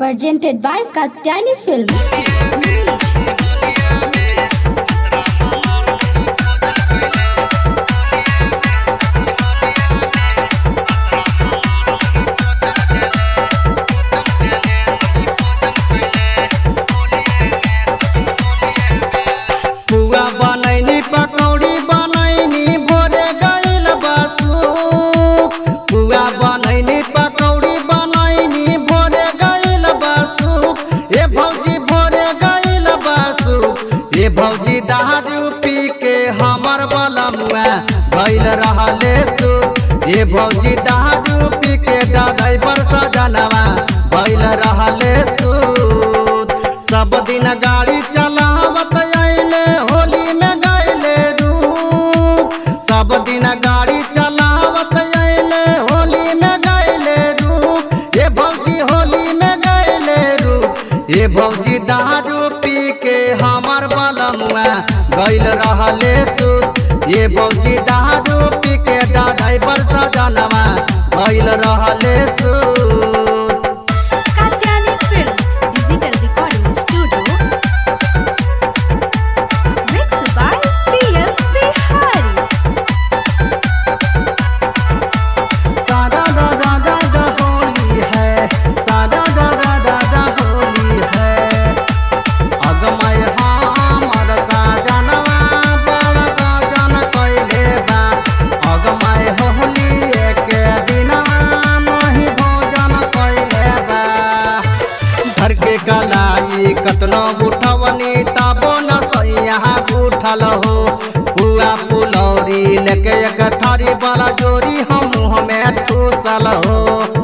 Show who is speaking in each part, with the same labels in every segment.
Speaker 1: presented by Katyani Film.
Speaker 2: पुआ बनैनी पकौड़ी बनैनी भोरे गइल बसु पुआ बनैनी पकौड़ी बनैनी भोरे गइल बसु ए भौजी भोरे गइल बसु ए भौजी दारू पी के हमर बलमुआ भइल रहले सु ए भौजी दारू पी के ड्राइवर सजनवा भइल रहले सु सब दिन गाड़ी चलावत आइले होली में गइले दू सब दिन गाड़ी चलावत आइले होली में गइले दू ये भौजी होली में गइले दू ये भौजी दारू पी के हमर बलमुआ गइल रहले सुत ये भौजी दारू पी के ड्राइवर सजनवा गइल रहले सुत
Speaker 3: Katyani Film Digital Recording Studio Mixed by PM Bihari
Speaker 2: सादा दा दा दा दा होली है सादा दा दा दा दा होली है अगमय हमर साजनवा बड़ गजन कइले बा अगमय होली के दिनवा नहीं भोजन कइले बा घर के गलाई कतनो उठवनी तबो न सैया उठल हो पुआ पुलौरी लेके एक थारी वाला जोरी हम मुँह में ठूसल हो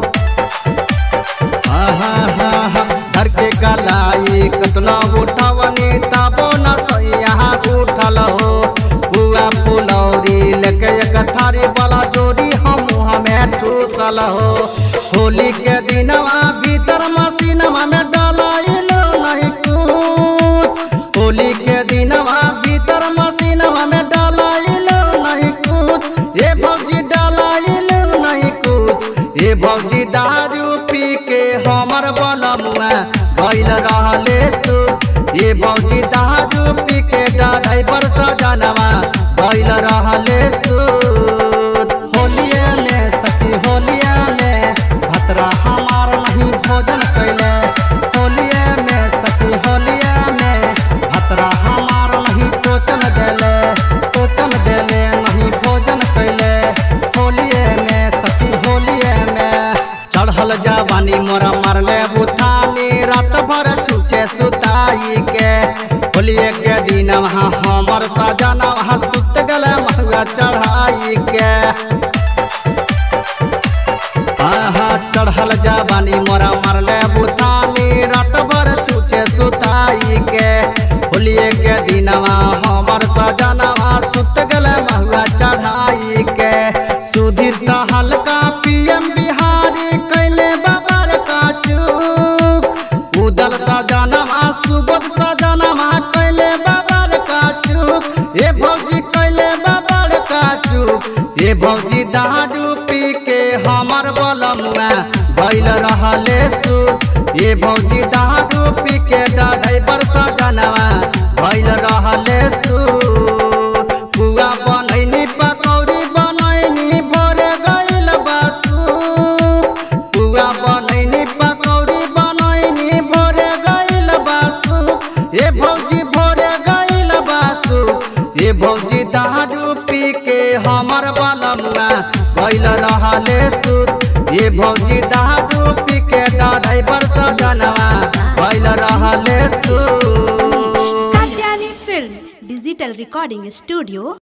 Speaker 2: आहा हा हा घर के गलाई कतनो उठवनी तबो न सैया उठल हो पुआ पुलौरी लेके एक थारी वाला जोरी हम मुँह में ठूसल हो होली के दिनवा भीतर मशीनवा में डलाइलो नहीं कुछ होली के दिनवा भीतर मशीनवा में डलाइलो नहीं कुछ ये भौजी डलाइलो नहीं कुछ ये भौजी दारू पी के हमर बलमुआ भइल रहले सु ये भौजी दारू पी के ड्राइवर सजनवा भइल रहले सु होलिये में सखी होलिये में भतरा हमार नहीं भोजन कैले होलिये में सखी होलिये में भतरा हमार नहीं टोचन देले टोचन देले नहीं भोजन कैले होलिये में सखी होलिये में चढ़ल जवानी मोरा मरले बुथानी रात भर छुछे सुताई के होलिये के दिन वहाँ हमर सजन वहाँ सुत गले महुआ चढ़ाई के आहा चढ़ल जवानी मोरा मरले बुतानी रात भर छुछे सुताई के होलिये के दिनवा हमर सजनवा सुत गले महुआ चढ़ाई के सुधीर त हल्का पीएम बिहारी कैले बाबर का चूक उदल सजनवा सुबोध सजनवा कैले बाबर का चूक ए भौजी कैले बाबर का चूक ए भौजी दारू पी के हमर बलमुआ भइल रहले सुत ए भौजी दारू पी के ड्राइवर सजनवा भइल रहले सुत पुआ बनैनी पकौड़ी बनैनी भोरे गइल बासु पुआ बनैनी पकौड़ी बनैनी भोरे गइल बासु ए भौजी भोरे गइल बासु ए भौजी दारू पी के हमर बलमुआ भइल रहले सुत ए भौजी दारू पी के ड्राइवर सजनवा भइल रहले सुत
Speaker 3: Katyani Film Digital Recording Studio